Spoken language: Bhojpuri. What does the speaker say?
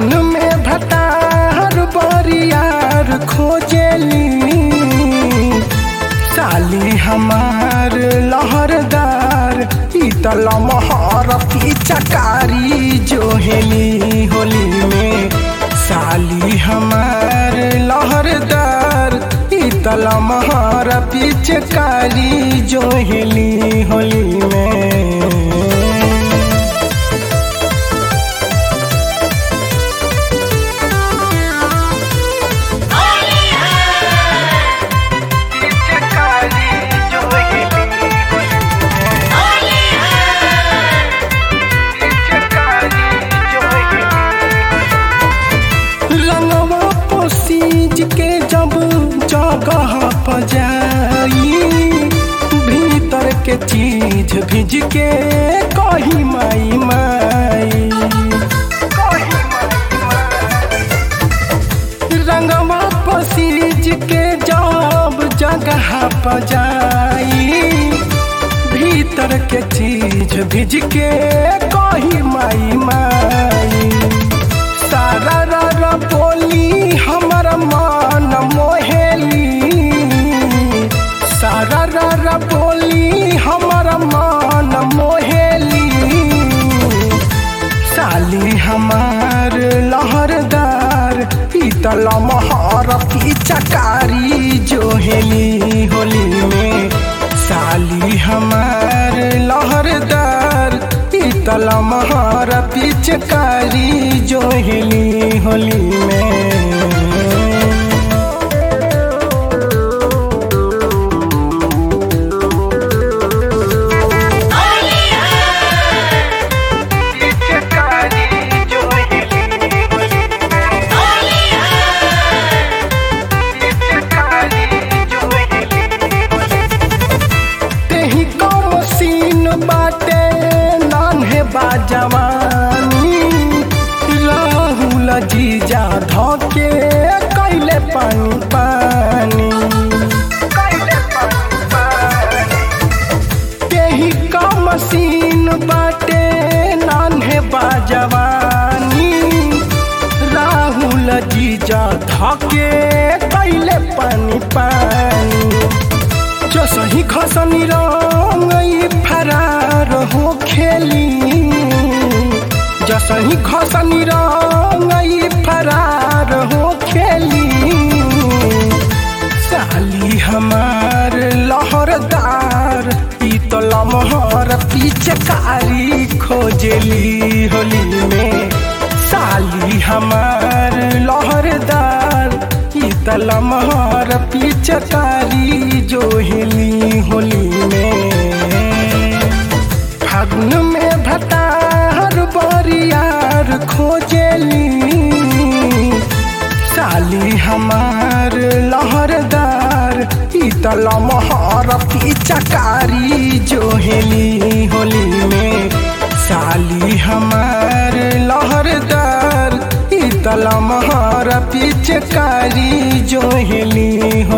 फागुन में भतार बरियार खोजेली साली हमार लहरदार ईतल महर चकारी जोहेली होली में साली हमार लहरदार ईतल महर पिचकारी जोहेली होली में रंगवा पोसीज के जब जगह पजाई भीतर के चीज भिज के कही माई माई रंगवा पोसीज के जब जगह पजाई भीतर के चीज भिज के कही माई माई सारा रा बोली हमर मान मोहेली सारा रा बोली हमर मान मोहेली साली हमार लहरदार पीतल महर चकारी जोहेली होली में साली हमार लहरदार पीतल महर पिचकारी जोहेली होली में तेही कम सीन बाटे नान्हे बाजवानी राहुल जीजा धके कैले पानी पानी तेही कम सीन बाटे नान्हे बाजवानी राहुल जीजा धके कैले पानी पानी जो सही खसनी रंग फरार हो खेली जो सही खसनी रंग फरार हो खेली साली हमार लहरदार पीतल महर पिचकारी खोजली होली में साली हमार लहरदार पीतल महर पिचकारी जोहेली होली में फागुन में भतार बरियार खोजेली साली हमार लहरदार पीतल महर पिचकारी जोहेली होली में साली हमार लहरदार पीतल महर पिचकारी जोहेली हो